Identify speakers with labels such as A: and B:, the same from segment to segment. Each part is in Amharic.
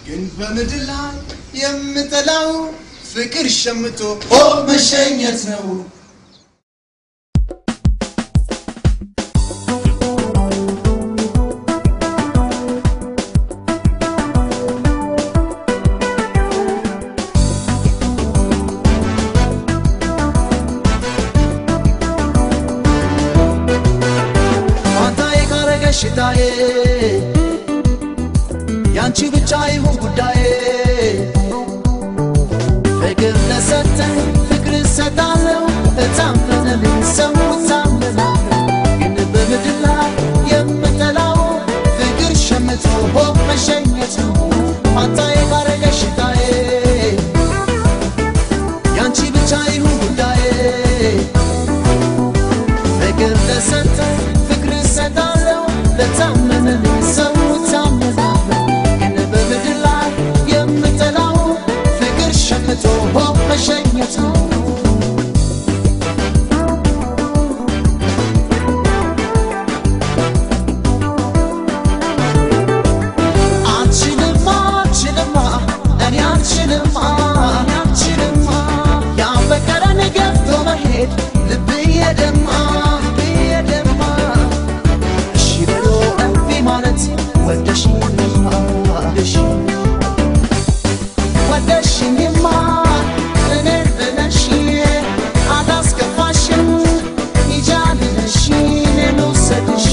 A: ግን በምድር ላይ የምጠላው ፍቅር ሸምቶ ሆ መሸኘት ነው።
B: ማታዬ ካረገሽ ሽታዬ ያንቺ ብቻ ይሁን ጉዳዬ ፍቅር ለሰጠኝ ፍቅር እሰጣለሁ እታመነልኝ ሰው እታመናለሁ ግን በምድር ላይ የምጠላው ፍቅር ሸምቶ ሆ መሸኘት ነው ማታዬ ካረገሽ ሽታዬ ያንቺ ብቻ ይሁን ጉዳዬ ፍቅር ለሰጠ ፍቅር እሰጣለሁ ለታመነልኝ ሰው እታመናለሁ ግን በምድር ላይ የምጠላው ፍቅር ሸምቶ ሆ መሸኘት ነው አልችልማ አልችልማ እኔ አልችልማ እኔ አልችልማ ያፈቀረን ገብቶ መሄድ ልብዬ ደማ ልብዬ ደማ እሺ ብሎ እምቢ ማለት ወደሽኝማ ወደሽኝ ወደሽኝማ እኔን ብለሽ አላስከፋሽም ይጃልነሽ እኔን ልውሰድሽ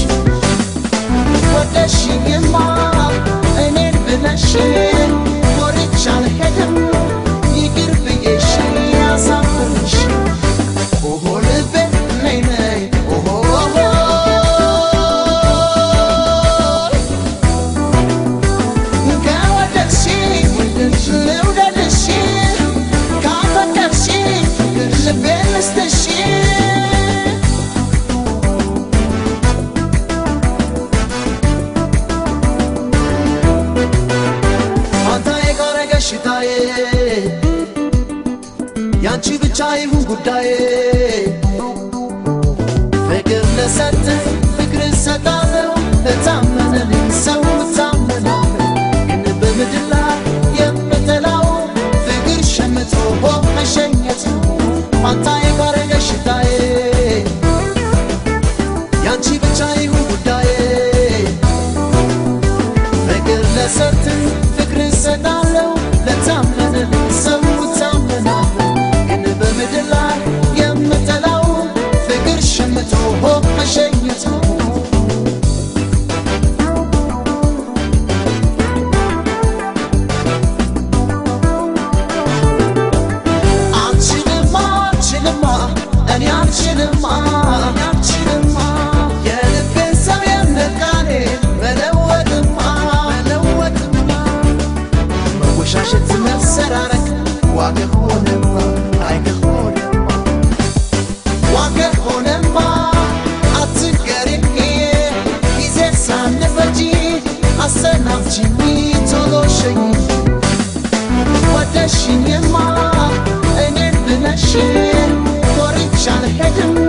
B: ወደሽኝማ እኔን ብለሽ ኮርቻ አልሄድም ይቅር ብዬሽ ያሳፍርሽ ኦሆ ልቤ ነይ ነይ ኦሆ ከወደድሽኝ ልውደድሽ ካፈቀርሽኝ ልቤን ልስጥሽ ማታዬ ካረገሽ ሽታዬ ያንቺ ብቻ ይሁን ጉዳዬ ፍቅር ለሰጠኝ ፍቅር እሰጣለሁ እታመነልኝ ሰው እታመናለሁ ግን በምድር ላይ የምጠላው ፍቅር ሸምቶ ሆ መሸኘት ነው ማታዬ ካረገሽ ሽታዬ ያንቺ ብቻ ይሁን ጉዳዬ ፍቅር ለሰጠኝ ፍቅር እሰጣለሁ ለታመነልኝ ሰው እታመናለሁ ግን በምድር ላይ የምጠላው ፍቅር ሸምቶ ሆ መሸኘት ነው አልችልማ አልችልማ እኔ አልችልማ እኔ አልችልማ የልቤን ሰው የነቃኔ መለወጥማ መለወጥማ መወሻሸት መሰራረቅ ዋገ ሆነማ አይገ ሆነማ ዋገ ሆነማ አትገሪኝ ጊዜ ሳንፈጂ አሰናብችኝ ቶሎ ሸኝ ወደሽኝማ እኔን ብለሽ ኮርቻ አልሄድም